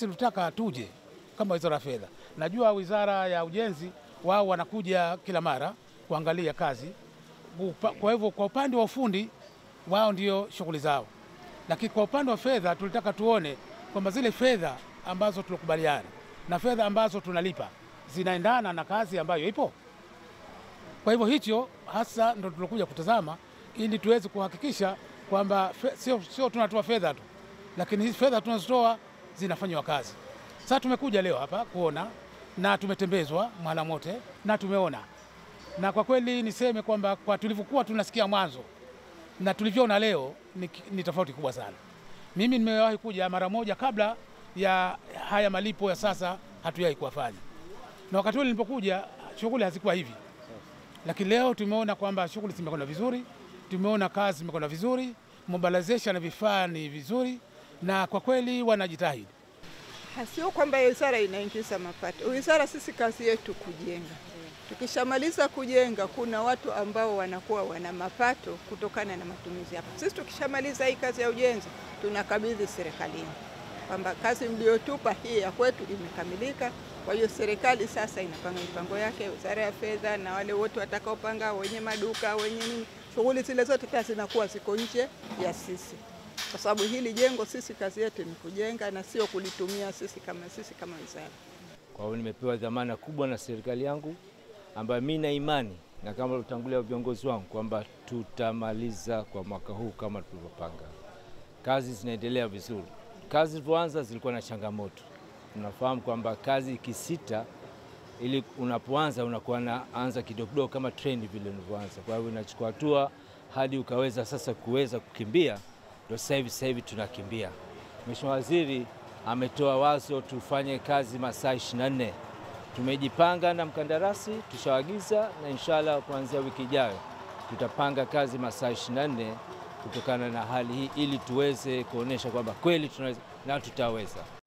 tulitaka tuje kama wizara ya fedha. Najua wizara ya ujenzi wao wanakuja kila mara kuangalia kazi. Upa- Kwa hivyo kwa upande wa ufundi wao ndio shughuli zao, lakini kwa upande wa fedha tulitaka tuone kwamba zile fedha ambazo tulikubaliana na fedha ambazo tunalipa zinaendana na kazi ambayo ipo. Kwa hivyo hicho hasa ndo tulokuja kutazama ili tuweze kuhakikisha kwamba fe- sio, sio tunatoa fedha tu, lakini hizi fedha tunazotoa zinafanywa kazi. Sasa tumekuja leo hapa kuona na tumetembezwa Mwalamote na tumeona, na kwa kweli niseme kwamba kwa tulivyokuwa tunasikia mwanzo na tulivyoona leo ni, ni tofauti kubwa sana. Mimi nimewahi kuja mara moja kabla ya haya malipo ya sasa, hatujawahi kuwafanya, na wakati ule nilipokuja shughuli hazikuwa hivi lakini leo tumeona kwamba shughuli zimekwenda vizuri, tumeona kazi zimekwenda vizuri, mobilization na vifaa ni vizuri, na kwa kweli wanajitahidi. Sio kwamba wizara inaingiza mapato. Wizara sisi kazi yetu kujenga. Tukishamaliza kujenga, kuna watu ambao wanakuwa wana mapato kutokana na matumizi hapo. Sisi tukishamaliza hii kazi ya ujenzi, tunakabidhi serikalini kwamba kazi mliotupa hii ya kwetu imekamilika. Kwa hiyo serikali sasa inapanga mipango yake, wizara ya fedha na wale wote watakaopanga, wenye maduka, wenye nini, shughuli zile zote tena zinakuwa ziko nje ya sisi kwa sababu hili jengo sisi kazi yetu ni kujenga na sio kulitumia sisi kama sisi kama wizara. Kwa hiyo nimepewa dhamana kubwa na serikali yangu ambayo mi na imani na kama utangulia viongozi wangu kwamba tutamaliza kwa mwaka huu kama tulivyopanga. Kazi zinaendelea vizuri. Kazi zilivyoanza zilikuwa na changamoto. Unafahamu kwamba kazi ikisita, ili unapoanza unakuwa naanza kidogo kidogo kama treni vile unavyoanza. Kwa hiyo inachukua hatua hadi ukaweza sasa kuweza kukimbia, ndio sasa hivi sasa hivi tunakimbia. Mheshimiwa Waziri ametoa wazo tufanye kazi masaa 24. Tumejipanga na mkandarasi, tushawaagiza na inshallah kuanzia wiki ijayo tutapanga kazi masaa 24 kutokana na hali hii, ili tuweze kuonyesha kwamba kweli tunaweza na tutaweza.